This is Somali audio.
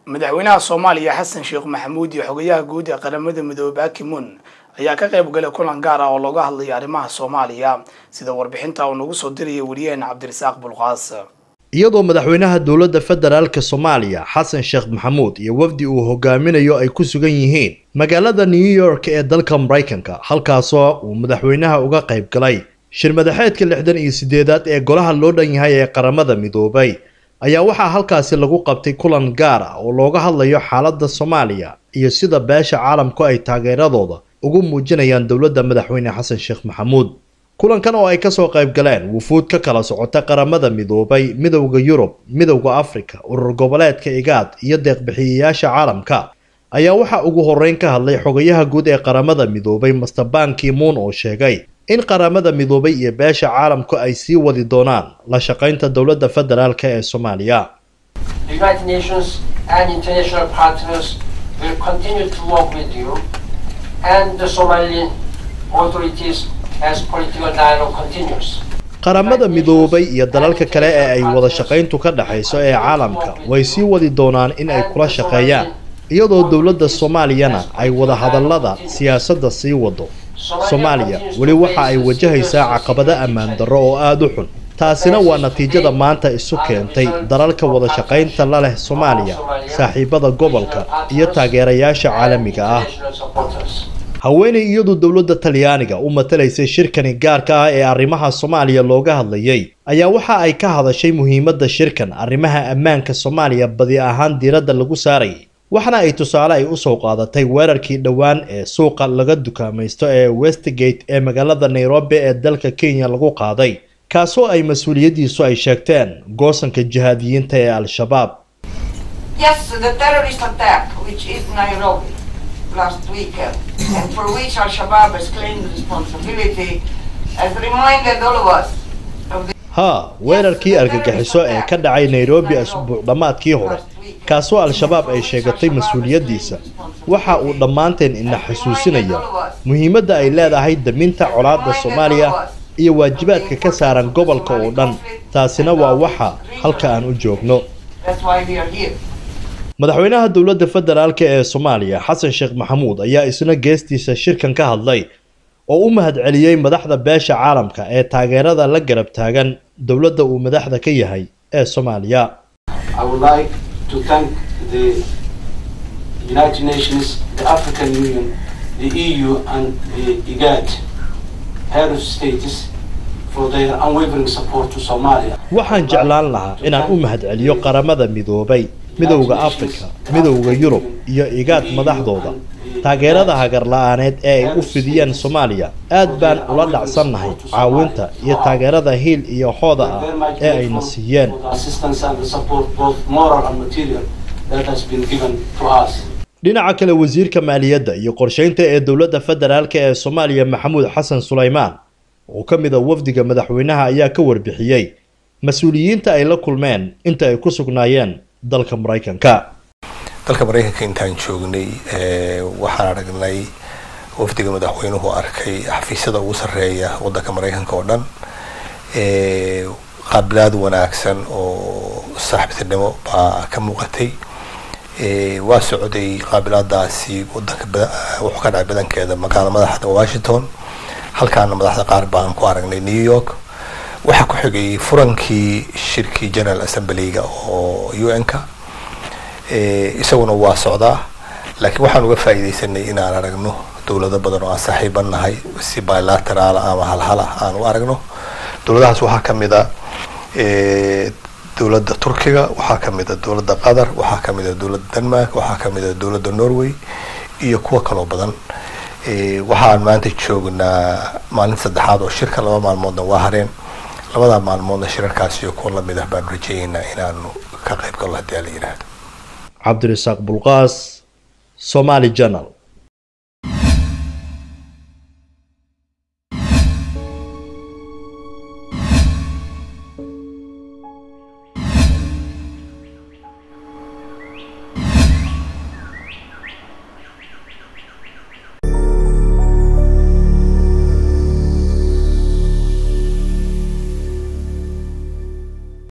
madaxweynaha soomaaliya xasan sheekh maxamuud iyo xogayaha guud ee qaramada midoobey akimun ayaa ka qayb galay kulan gaar ah oo looga hadlayo arrimaha soomaaliya sida warbixinta uu nagu soo diraya wariyaheena cabdirasaaq bulqaas iyadoo madaxweynaha dowladda federaalka soomaaliya xasan sheekh maxamuud iyo wafdi uu hogaaminayo ay ku sugan yihiin magaalada new york ee dalka maraykanka halkaasoo uu madaxweynaha uga qayb galay shir madaxeedka lixdan iyo sideedaad ee golaha loo dhan yahay ee qaramada midoobay ayaa waxaa halkaasi lagu qabtay kulan gaar ah oo looga hadlayo xaaladda soomaaliya iyo sida beesha caalamku ay taageeradooda ugu muujinayaan dowladda madaxweyne xasan sheekh maxamuud kulankan oo ay kasoo qayb galeen wufuud ka kala socota qaramada midoobay midowda yurub midowda afrika urur goboleedka igaad iyo deeqbixiyayaasha caalamka ayaa waxaa ugu horeyn ka hadlay xogayaha guud ee qaramada midoobay master ban kimuun oo sheegay in qaramada midoobay iyo beesha caalamku ay sii wadi doonaan la shaqaynta dowladda federaalk ee soomaaliya qaramada midoobay iyo dalalka kale ee ay wada shaqayntu ka dhexayso ee caalamka way sii wadi doonaan in ay kula shaqeeyaan iyadoo dowladda soomaaliyana ay wada hadallada siyaasadda sii wado soomaaliya weli waxa ay wajahaysaa caqabado ammaan darro oo aada u xun taasina waa natiijada maanta isu keentay dalalka wada shaqaynta la leh soomaaliya saaxiibada gobolka iyo taageerayaasha caalamiga ah haweenay iyadu dowladda talyaaniga u matalaysay shirkani gaarka ah ee arrimaha soomaaliya looga hadlayay ayaa waxa ay ka hadashay muhiimadda shirkan arrimaha ammaanka soomaaliya badi ahaan diiradda lagu saarayay waxna ay tusaale ay usoo qaadatay weerarkii dhowaan ee suuqa laga dukaamaysto ee westgate ee magaalada nairobi ee dalka kenya lagu qaaday kaasoo ay mas-uuliyaddiisu ay sheegteen goosanka jihaadiyiinta ee al-shabaab haa weerarkii argagixiso ee ka dhacay nairobi asbuuc dhammaadkii hore kaasoo al-shabaab ay sheegatay mas-uuliyaddiisa waxa uu dhammaanteen ina xusuusinaya muhiimadda ay leedahay daminta colaadda soomaaliya iyo waajibaadka ka saaran gobolka oo dhan taasina waa waxa halka aan u joogno madaxweynaha dowladda federaalk ee soomaaliya xasan sheekh maxamuud ayaa isna geestiisa shirkan ka hadlay oo u mahadceliyey madaxda beesha caalamka ee taageerada la garab taagan dowladda uu madaxda ka yahay ee soomaaliya to thank the United Nations, the African Union, the EU and the IGAD head of states for their unwavering support to Somalia. waxaan jeclaan lahaa inaan u mahadceliyo qaramada midoobay midowda afrika midowda yurub iyo igaad madaxdooda taageerada hagar la-aaneed ee ay u fidiyeen soomaaliya aad baan ula dhacsannahay caawinta iyo taageerada hiil iyo hooda ah ee ayna siiyeen dhinaca kale wasiirka maaliyadda iyo qorsheynta ee dowladda federaalk ee soomaaliya maxamuud xasan sulaymaan oo ka mid a wafdiga madaxweynaha ayaa ka warbixiyey mas-uuliyiinta ay la kulmeen inta ay ku sugnaayeen dalka maraykanka dalka maraykanka intaan joognay waxaan aragnay wafdiga madaxweynuhu arkay xafiisyada ugu sarreeya wadanka maraykanka oo dhan qaabilaad wanaagsan oo saaxiibtinimo baa ka muuqatay waa socday qaabilaadaasi wadanka wuxuu ka dhacay badankeeda magaala madaxda washington halkaana madaxda qaar baan ku aragnay new york waxaa ku xigay furankii shirkii general assemblyga oo u n-ka isaguna waa socdaa laakiin waxaan uga faa'iidaysanay inaan aragno dowlado badan oo aan saaxiiban nahay si bilateraal ama halhala aan u aragno dowladahaas waxaa kamid a dowladda turkiga waxaa kamid a dowladda qatar waxaa kamid a dowladda denmark waxaa kamid a dowladda norway iyo kuwo kaloo badan waxaan maanta joognaa maalin saddexaad oo shirka laba maalmoodna waa hareen labada maalmoodna shirarkaas iyo kuwa lamid ah baanu rajeeyeynaa inaanu ka qayb galno haddii ala yidhaahdo cabdirasaaq bulqaas somaali janal